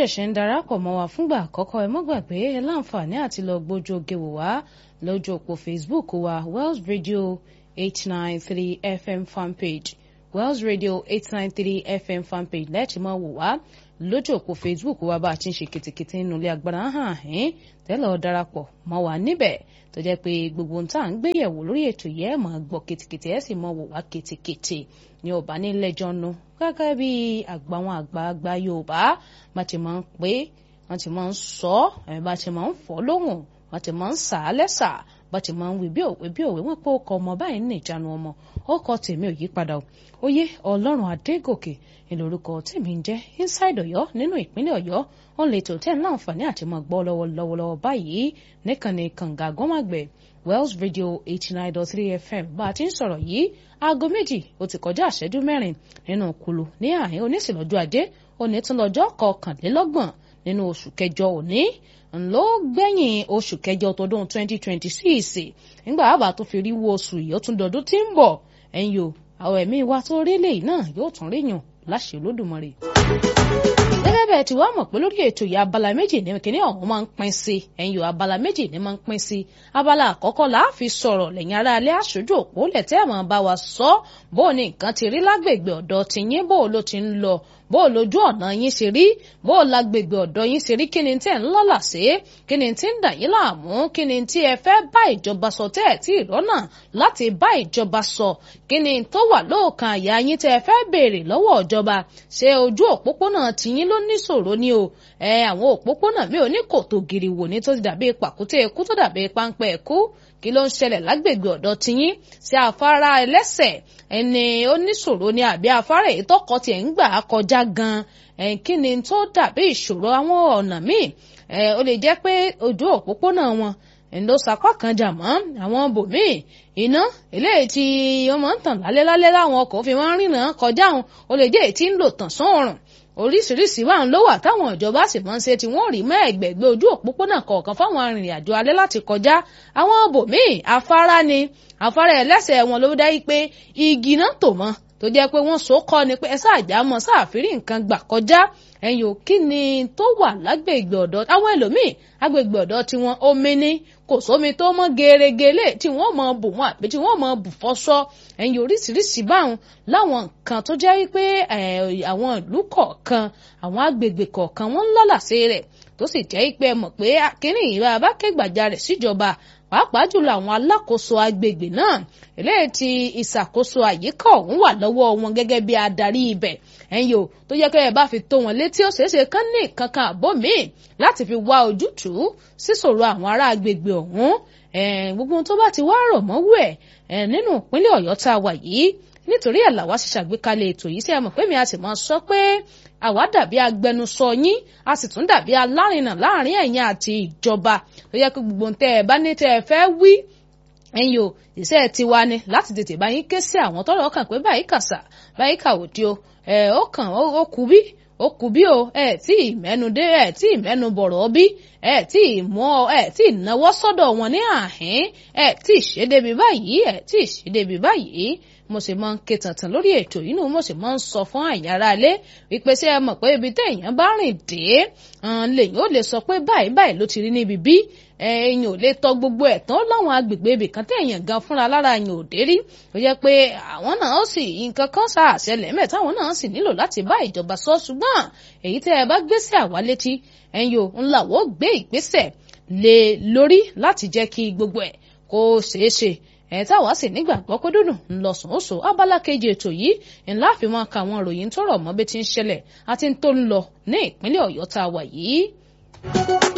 ṣẹ̀ṣẹ̀ ń darapọ̀ mọ́ wa fúngbà àkọ́kọ́ ẹ má gbàgbé ẹ láǹfààní àti lọ gbójú oge wò wá lójú òpó Facebook wa Wells Radio eight nine three FM fanpage Wells Radio eight nine three FM fanpage lẹ́ẹ̀tì máa wò wá lójú òpó Facebook wa bá a ti ń ṣe kìtìkìtì nínú ilé agbára hàn ẹ́n tẹ́lẹ̀ ọ darapọ̀ mọ́ wa níbẹ̀ tó jẹ́ pé gbogbo ohun tá à ń gbé yẹ̀wò lórí ètò yẹn ẹ̀ máa gbọ́ kìtìkìtì ẹ̀ sì máa wò wá kìtìkìtì ní ọba nílẹ̀jọ́ nu gẹ́gẹ́ bí àgbà àwọn àgbààgbà Yorùbá bá ti máa ń pé wọ́n ti máa ń sọ ẹ̀ bá ti máa ń fọ́ lóhùn wọ́n ti máa ń sà á lẹ́sà bá ti máa ń wí bí òwe bí òwe wọ́n pé ó kọ ọmọ báyìí ní ìjánu ọmọ ó kọ tèmi ò yí padà o ó yé Ọlọ́run Adégòkè ìlórúkọ tèmi ń jẹ́ inside Ọ̀yọ́ nínú ìpínlẹ̀ Ọ̀yọ́ wọn lè tó tẹ́ ní àǹfààní àti máa gbọ́ lọ́wọ́lọ́wọ́ báyìí níkànnì kànga gọ́màgbẹ̀ Wells Radio eighty nine dot three FM bá a ti ń sọ̀rọ̀ yìí aago méjì ó ti kọjá àṣẹ́jú mẹ́rin nínú kulu ní àárín oníṣìlọ́jọ́ ajé òní tún lọ́jọ́ kọkànlélọ́gbọ̀n nínú oṣù kẹjọ òní ńlọ gbẹ̀yìn oṣù kẹjọ tọdún twenty twenty six nígbà àbá tó fi rí wo oṣù yìí ó tún dọdún tí ń bọ̀ ẹ̀yìn o àwọn ẹ̀mí wa tó rí lè náà yóò tún rí yàn láṣẹ Olódùmarè gẹ́gẹ́ bẹ́ẹ̀ tí wàá mọ̀ pé lórí ètò yìí abala méjì ní kíní ọ̀hún máa ń pín sí ẹ̀yìn abala méjì ní máa ń pín sí abala àkọ́kọ́ là á fi sọ̀rọ̀ lẹ́yìn ara alẹ́ aṣojú òpó lẹ́tẹ́ àmọ́ bá wa sọ bó o ní nǹkan ti rí lágbègbè ọ̀dọ̀ tiyín bó o ló ti ń lọ bó o lójú ọ̀nà yín ṣe rí bó o lágbègbè ọ̀dọ̀ yín ṣe rí kí ni tí ẹ̀ ń lọ́là sí kí ni tí ń dà yín láàmú kí ni tí ẹ fẹ́ bá ìjọba sọ tẹ́ ẹ̀ tí ìrọ́nà láti bá ìjọba sọ kí ni tó wà lóòkan àyà yín tẹ́ ẹ fẹ́ béèrè lọ́wọ́ ìjọba ṣé ojú òpópónà tiyín ló níṣòro ni o ẹ àwọn òpópónà mi ò ní kòtò gìrì wò ní tó ti dàbí pàkúté ikú tó dàbí páńpẹ́ ikú kí ló ń ṣẹlẹ̀ lágbègbè ọ̀dọ̀ tiyín sí afárá ẹlẹ́sẹ̀ ẹni oníṣòro ni àbí afárá èyí tọkọ tiẹ̀ ń gbà kọjá gan kí ni tó dàbí ìṣòro àwọn ọ̀nà míì ó lè jẹ́ pé ojú òpópónà wọn ló sapá kan jà mọ́ àwọn bòmíì iná eléyìí tí wọ́n máa ń tàn lálẹ́ lálẹ́ láwọn ọkọ̀ fi máa ń rìnà kọjá wọn ó lè jẹ́ èyí tí ń lò tàn sán ọ̀rùn oríṣiríṣi wà ń ló wà táwọn ìjọba sì máa ń ṣe tí wọ́n rí mọ́ ẹ̀gbẹ̀gbẹ̀ ojú òpópónà kọ̀ọ̀kan fáwọn arìnrìn-àjò alẹ́ láti kọjá àwọn bòmíì afárá ni afárá ẹlẹ́sẹ̀ wọn ló dá yí pé igi náà tò mọ́ tó jẹ́ pé wọ́n so kọ́ ni pé ẹ sáàjà mọ́ sáàfírí nǹkan gbà kọjá ẹ̀yìn òkí ni tó wà lágbègbè ọ̀dọ̀ àwọn ẹlòmíì agbègbè ọ̀dọ̀ tí wọ́n omi ní kò sómi tó mọ́ gerégele tí wọ́n mọ bù wọn àbí tí wọ́n mọ bù fọ́sọ́ ẹ̀yìn oríṣiríṣi báwọn láwọn nǹkan tó jẹ́ wípé àwọn ìlú kọ̀ọ̀kan àwọn agbègbè kọ̀ọ̀kan wọ́n ń lálàsí rẹ̀ tó sì jẹ́ pé ẹ mọ̀ pé akínní ìrà abákẹ́gbàjarè síjọba pàápàá jùlọ àwọn alákòóso agbègbè náà eléyìí tí ìṣàkóso àyíká ọ̀hún wà lọ́wọ́ wọn gẹ́gẹ́ bí adarí ibẹ̀ ẹ̀yin o tó yẹ kẹ́ ẹ bá fi tó wọn létí ó ṣeéṣe kán ní kankan àbó míì láti fi wá ojútùú síṣòro àwọn ará agbègbè ọ̀hún gbogbo tó bá ti wá rọ̀ mọ́wú ẹ̀ nínú ìpínlẹ̀ ọ̀yọ́ tá a wà yìí nítorí ẹ̀ làwa ṣe ṣàgbékalẹ̀ ètò yìí sí ẹ mọ̀ pé mi a sì máa sọ pé àwa dàbí agbẹnusọ yín a sì tún dàbí alárinà láàrin ẹ̀yin àti ìjọba tó yẹ kó gbogbo tẹ́ ẹ bá ní tẹ́ ẹ fẹ́ wí ẹ̀yin o iṣẹ́ tiwa ni láti tètè bá yín ké sí àwọn tọ́rọ̀ kàn pé báyìí kàṣà báyìí kàwòdì o ẹ̀ ó kàn ó kú bí ó kù bí o ẹ tí ì mẹ́nu dé ẹ tí ì mẹ́nu bọ̀rọ̀ bí ẹ tí ì mọ́ ẹ tí ì náwó sọ́dọ̀ wọn ní àhín ẹ tí ì ṣe débi báyìí ẹ tí ì ṣe débi báyìí mo sì máa ń ké tàntàn lórí ètò yìí nù mo sì máa ń sọ fún àyàrá ilé wípé ṣé ẹ mọ̀ pé ibi téèyàn bá rìn dé lèyìn ó lè sọ pé báyìí báyìí ló ti rí níbi bí èèyàn ò lè tọ gbogbo ẹ̀ tán láwọn agbègbè ibì kan téèyàn gan fúnra lára yẹn ò dé rí ó jẹ́ pé àwọn náà sì nǹkan kan ṣàṣẹlẹ̀ mẹ́ táwọn náà sì nílò láti bá ìjọba sọ ṣùgbọ́n èyí tẹ́ ẹ bá gbéṣẹ́ àwa létí ẹ̀yin ò ńlá wò gbé ìgbésẹ̀ lé lórí láti jẹ́ kí gbogbo ẹ̀ kó ṣeé ṣe ẹ̀ táwa sì nígbàgbọ́ pé dúdùn ńlọsùn ó so abala kejì ètò yìí ńlá fi máa ka àwọn ìròyìn tó rọ̀ mọ́ bí ti ń ṣẹlẹ̀ àti tó ń lọ ní ìpínlẹ̀ ọ̀yọ́ tá a wà yìí.